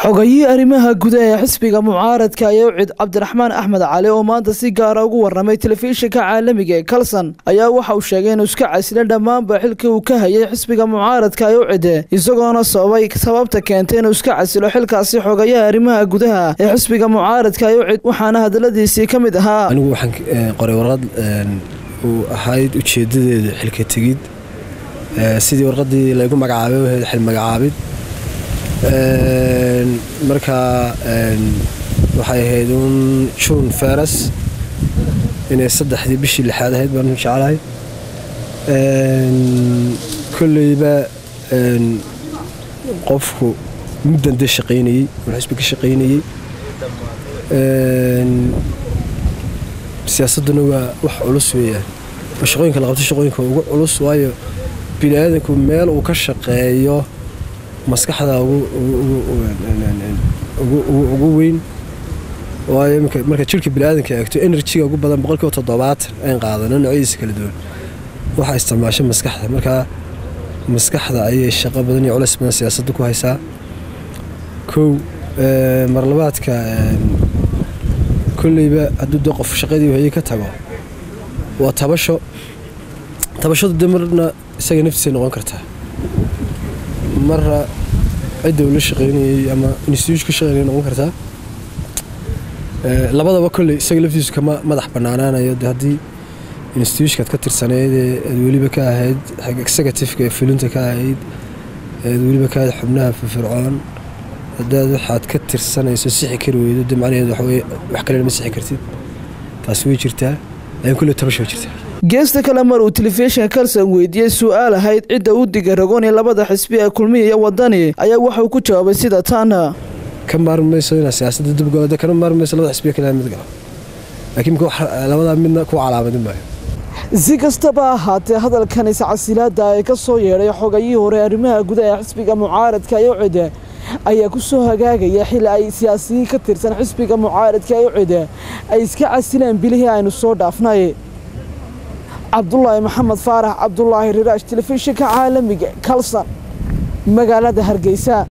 xogayihii arrimaha gudaha ee xisbiga mucaaradka ayaa u cid cabdiraxmaan axmed cali oo maanta si gaara ugu waramay telefishinka caalamiga ee kalson ayaa waxa uu sheegay inuu iska casilay dhammaanba xilkii uu ka hayay xisbiga mucaaradka ee u cide isagoona sababay sababta keentay inuu iska casilo xilkaasi xogayaha arrimaha gudaha ee xisbiga mucaaradka ee u cid waxaana hadaladiisii ka mid ahaa anigu waxaan qoray warqad uu ahayd ujeedadeeda xilka tegid sidii warqadii laygu magacaabay ahayd xil magacaabid markaa waxay ahayd uun juun feras inay saddexdii bishii lixaad ahayd baan jeclahay kolleyba qofku muddan dee shaqaynayey uu xisbi ka shaqaynayey siyaasadduna waa wax culus weeyaan oo shaqooyinka la qabto shaqooyinka ugu culus waayo bini aadanku meel uu ka shaqeeyo maskaxda ugu weyn waayo marka jirka biniaadanka eegto enerjiga ugu badan boqolkiiba toddobaatan ayn qaadano noocyadiisa kala duwan waxaa isticmaasho maskaxda markaa maskaxda ayay shaqo badan iyo culeys badan siyaasadda ku haysaa kow marlabaadka kolleyba hadduu de qof shaqadii hayay ka tago waa tabasho tabashadu de marna isaga naftiisay noqon kartaa marra cidda uu la shaqaynayey ama instituush ka shaqaynaya noqon kartaa labadaba kolley isaga laftiisu kama madax bannaanaanayo de haddii instituushkaad ka tirsanayd ee aad weliba ka ahayd executiveka ee fulinta ka ahayd aad weliba ka ahayd xubnaha firfircoon haddaad waxaad ka tirsanayso sixi kari weydo de macnaheed waxweye wax kalena ma sixi kartid taasi way jirtaa laakiin kolley tabasha way jirtaa geesta kale mar uu telefishinka kalson weydiiyey su-aal ahayd cidda u diga ragoon ee labada xisbi ee kulmiya iyo wadani ayaa waxauu ku jawaabay sida taana ka maarmi mayso inaad siyaasadda dibgooda kana maarmi mayso labada xisbiya kale mid galo laakiin labadaa midna ku calaamadin maayo si kastaba ahaatee hadalkan iscasilaada ee ka soo yeedhay xogayihii hore arrimaha gudaha ee xisbiga mucaaradka ee ucide ayaa ku soo hagaagaya xili ay siyaasiyiin ka tirsan xisbiga mucaaradka ee ucide ay iska casileen bilihii aynu soo dhaafnay cabdulaahi maxamed faarax cabdulaahi riraash telefishinka caalamiga kalson magaalada hargeysa